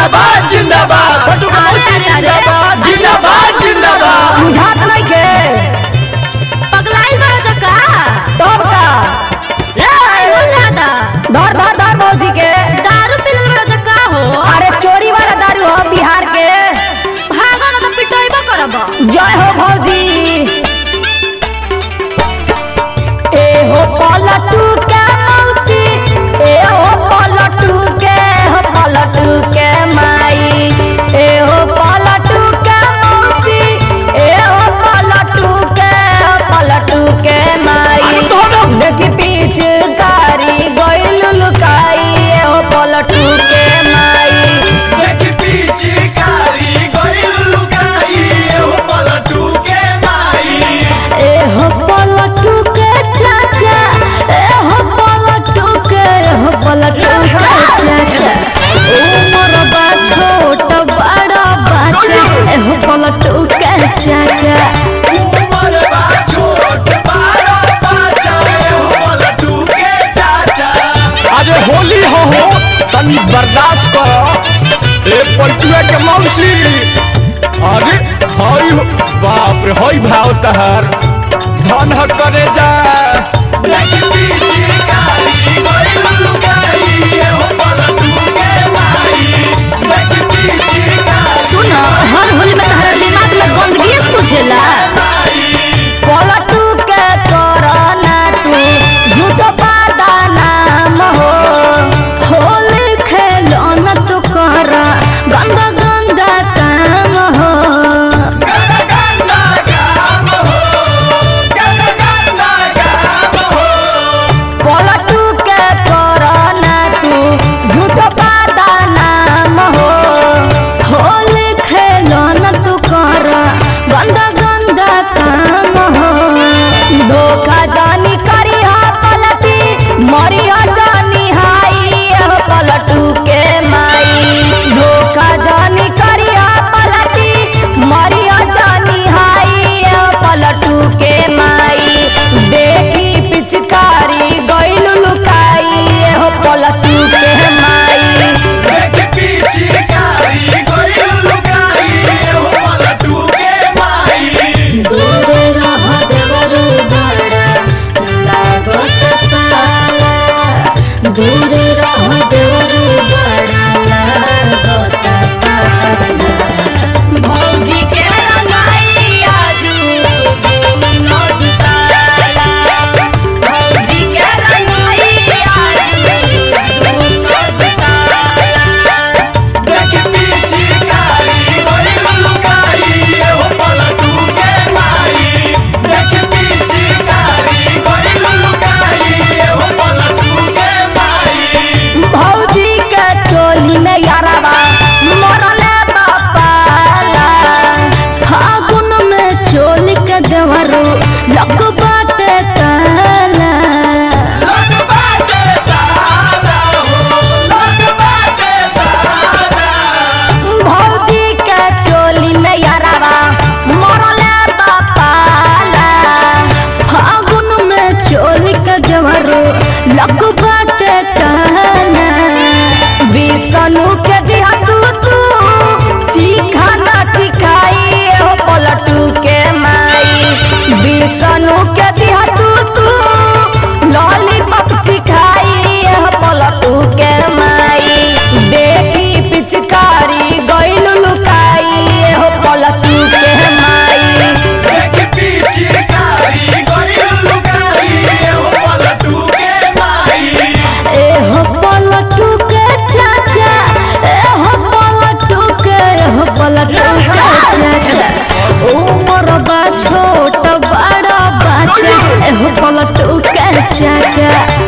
जिंदाबाद जिंदाबाद बटू का अरे, मौसी अरे, अरे। जिंदाबाद जिंदाबाद जिंदाबाद बुझात नहीं के पगलाइल बड़ा जका तब का हो दादा धर धर धर भौजी के दारू पिलल बड़ा जका हो अरे चोरी वाला दारू हो बिहार के भागो ना तो पिटोइबो करब जय हो भौजी ए हो पलटू के मौसी ए हो पलटू के हो पलटू के माई ए हो पलटू के मौसी ए हो पलटू के हो पलटू के माई अरे दोनों। देखी पीछ कारी गइल लुकाई ए हो पलटू के माई देखी पीछे कारी गइल लुकाई एहो पलटू के माई ए हो पलटू के चाचा ए हो पलटू के ए हो पलटू के चाचा उमर बा छोट बड़ा बच्चा ए हो पलटू के चाचा उमर बा छोट बारा बाचा एहो पलटू के चाचा अरे होली हो हो तनी बर्दाश्त करो ए पलटुआ के मौसी अरे हई हो बाप रे हई भाव तहार धन ह करे जा देखी पीछे कारी गइल लुकाई एहो पलटू के माई देखी पीछे कारी सुनो हर होली में तहरा दिमाग में गंदगी सुझेला पलटू के करना तू झूठो पादा नाम हो होली खेलन तू कर गंदा गंदा काम हो पलटू के करना तू झूठो पादा नाम हो होली खेलन तू कर गंदा गंदा काम हो धोखा जानी करी हा पलटी मरी हा जानी हाई हो पलटू के माई धोखा जानी करी हा पलटी मरी हा जानी हाई हो पलटू के माई देखी पिचकारी गइल लुकाई हो पलटू के माई देख पीछे कारी गइल लुकाई एहो पलटू के माई दूर रह देवरू बड़ा लागत पाला दूर रह देवरू बड़ा लागत पाला भौजी के रंगाई आजू दूनो दुताला भौजी के रंगाई आजू दूनो दुताला देख पीछे कारी गइल लुकाई एहो पलटू के माई देख पीछे कारी गइल लुकाई एहो पलटू के माई भौजी के चोली में यारवा मरले बापाला फागुन में चोली के देवरो लग बाटे ताला लग बाटे ताला हो लग बाटे ताला भौजी के चोली में यारवा मरले बापाला फागुन में चोली के देवरो लग बाटे ताला बिसनु के दिया तू तू चीखा ना चिखाई हो पलटू के माई बिसनु के दिया तू तू लॉलीपॉप चिखाई हो पलटू के माई देखी पिचकारी गइल लुकाई हो पलटू के माई देख पीछे कारी गइल लुकाई एहो पलटू के माई ए हो पलटू के चाचा ए हो पलटू के ए हो पलटू के चाचा उमर बा छोट बड़ा बच्चा ए हो पलटू के चाचा